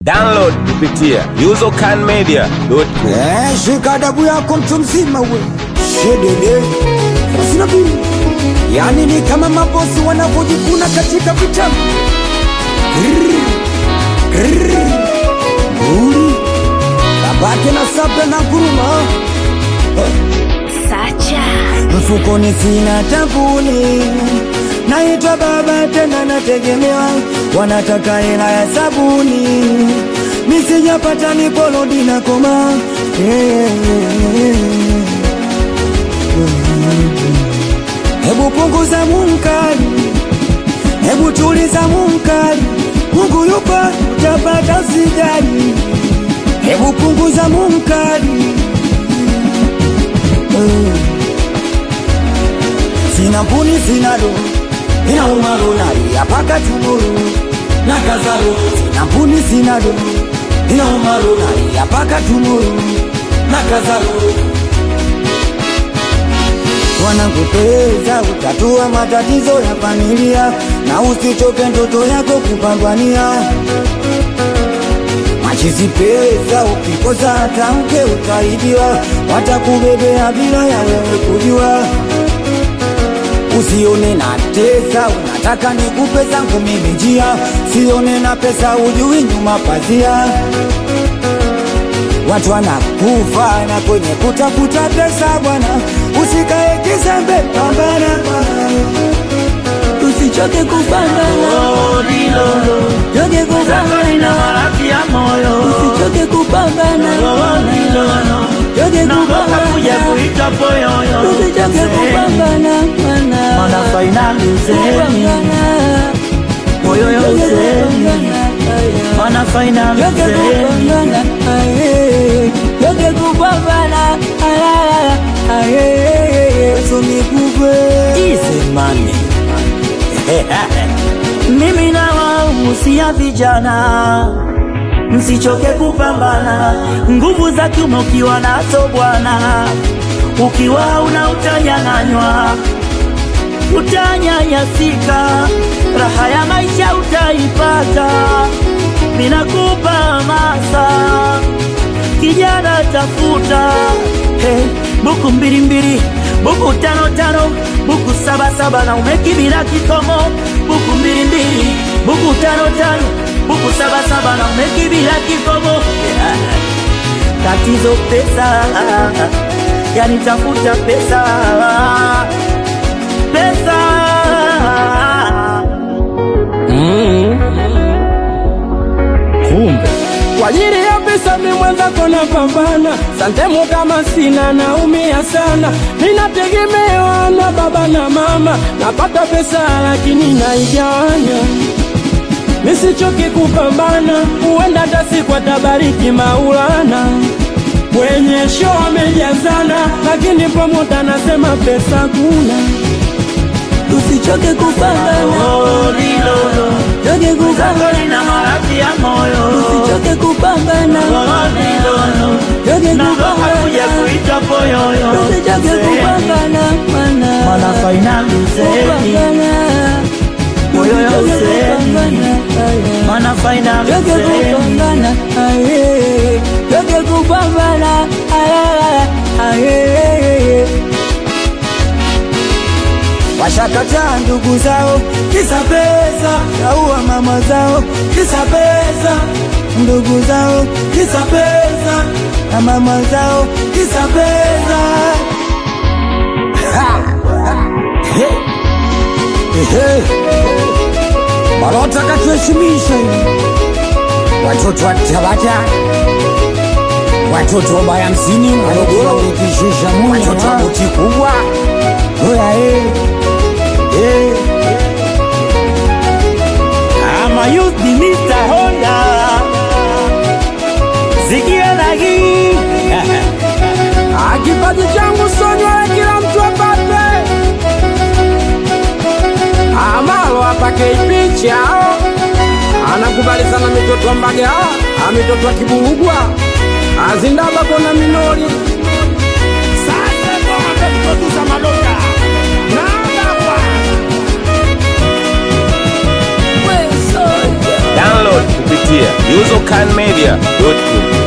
Download kupitia usercanmedia.com. Eh, shika adabu yako mtu mzima we shedede sina bili yaani ni kama mabosi wanavyojikuna katika vitabu Grrr, grrr, nguli babake na sabla na guruma Sacha mfukoni sina tabuni naitwa baba tena nategemewa wanataka hela ya sabuni misijapata niporodi na koma hebu punguza munkari hebu tuliza munkari mungu yupo utapata sijali hebu punguza munkari Eh. Sina puni sina do Ina umaru nari apaka tumuru Na kazaru Sina puni sina do Ina umaru nari apaka tumuru Na kazaru Wanakupeza utatua matatizo ya familia Na usichoke ndoto yako kupambania Machizi pesa ukikosa hata mke utaibiwa, watakubebea bila ya wewe kujua. Usione na tesa, unataka nikupe zangu mimi njia, sione na pesa ujui nyuma pazia. Watu wanakufa na kwenye kutafuta pesa bwana, usikae kizembe, pambana bwana, usichoke kupambana, choke kupambana usichoke kupambana choke kupambana usichoke kupambana Mana finali usemi Moyo ya usemi Mana finali usemi choke kupambana tumikupe Easy money Mimi na wahusia vijana Msichoke kupambana Nguvu za kiume ukiwa nazo bwana Ukiwa una utanyang'anywa Utanyanyasika Raha ya maisha utaipata Ninakupa hamasa kijana tafuta hey, buku mbili mbili buku tano tano buku saba saba na umekibila kikomo buku mbili mbili buku tano tano buku saba saba na umekibila kikomo yeah. tatizo pesa yani tafuta pesa pesa kumbe kwa ajili ya pesa mi mwenzako napambana santemu kama sina naumia sana ninategemewa na baba na mama napata pesa lakini naigawanya misichoki kupambana huenda hata siku atabariki maulana kwenye show amejazana lakini pamoja nasema pesa kuna usichoke kupambana Oh, lilolo choke zako kupambana lina maradhi ya moyo usichoke kupambana Oh, lilolo choke nagoka kuja kupambana kuita poyoyo usichoke kupambana mana mana fainali usemi kupambana moyo ya usichoke usemi kupambana mana fainali Choke usemi kupambana, aye. Choke kupambana, aye, aye. Washakataa ndugu zao kisa pesa, kaua mama zao kisa pesa, ndugu zao kisa pesa, na mama zao kisa pesa. Ha! He! Ehe! Malota katuheshimisha hivi watoto wa Tabata, watoto wa baya hamsini Morogoro, ukishusha Munya, watoto wa buti kubwa oya eh, eh. ama youth ni Mr. Honda zikia na hii Ah, kipaji changu sonywe kila mtu apate amalo apake ipicha anakubali sana mitoto wa mbaga ah, mitoto wa kiburugwa azindaba kona minori sasa ngoma tukotuza malota nabakwa Download kupitia usercanmedia.com.